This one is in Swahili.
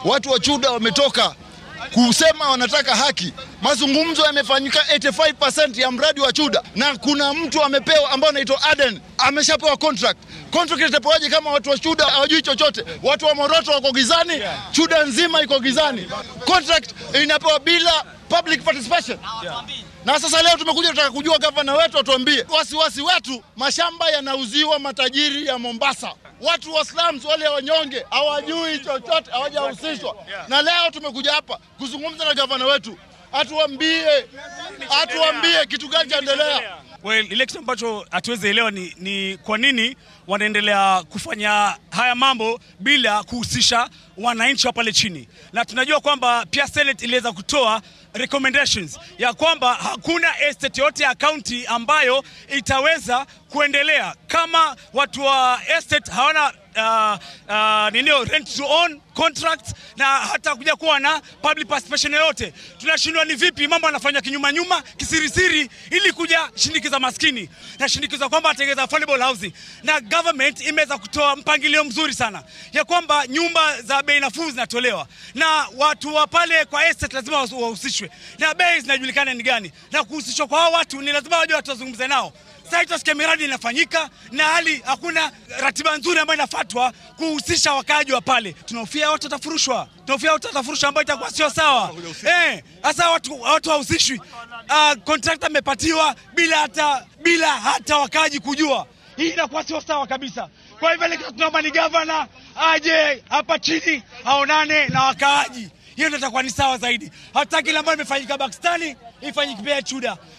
watu wa Chuda wametoka kusema wanataka haki. Mazungumzo yamefanyika 85% ya mradi wa Chuda, na kuna mtu amepewa ambao anaitwa Aden ameshapewa contract. Contract itapewaje kama watu wa Chuda hawajui chochote? Watu wa Moroto wako gizani, Chuda nzima iko gizani. Contract inapewa bila public participation. Na sasa leo tumekuja tunataka kujua gavana wetu atuambie wasiwasi wetu, mashamba yanauziwa matajiri ya Mombasa. Watu wa slums wale wanyonge hawajui chochote, hawajahusishwa. Na leo tumekuja hapa kuzungumza na gavana wetu, atuambie atuambie kitu gani chaendelea. Well, ile kitu ambacho hatuwezi elewa ni, ni kwa nini wanaendelea kufanya haya mambo bila kuhusisha wananchi wa pale chini, na tunajua kwamba pia Senate iliweza kutoa recommendations ya kwamba hakuna estate yote ya county ambayo itaweza kuendelea kama watu wa estate hawana uh, uh, ninio rent to own contract na hata kuja kuwa na public participation yoyote. Tunashindwa ni vipi mambo yanafanywa kinyuma nyuma kisirisiri, ili kuja shinikiza maskini na shinikiza kwamba atengeza affordable housing, na government imeweza kutoa mpangilio mzuri sana ya kwamba nyumba za bei nafuu zinatolewa na watu wa pale kwa estate lazima wahusishwe na bei zinajulikana ni gani, na kuhusishwa kwa hao watu ni lazima waje watu wazungumze nao. Sasa tutasikia miradi inafanyika na hali hakuna ratiba nzuri ambayo inafuatwa kuhusisha wakaaji wa pale. Tunahofia watu watafurushwa, tunahofia watu watafurushwa, ambayo itakuwa sio sawa. Eh, sasa watu watu hawahusishwi. Uh, contractor amepatiwa bila hata bila hata wakaaji kujua. Hii inakuwa sio sawa kabisa. Kwa hivyo ile kitu tunaomba ni gavana aje hapa chini aonane na wakaaji. Hiyo ndio itakuwa ni sawa zaidi. Hataki ile ambayo imefanyika Pakistani ifanyike pia Chuda.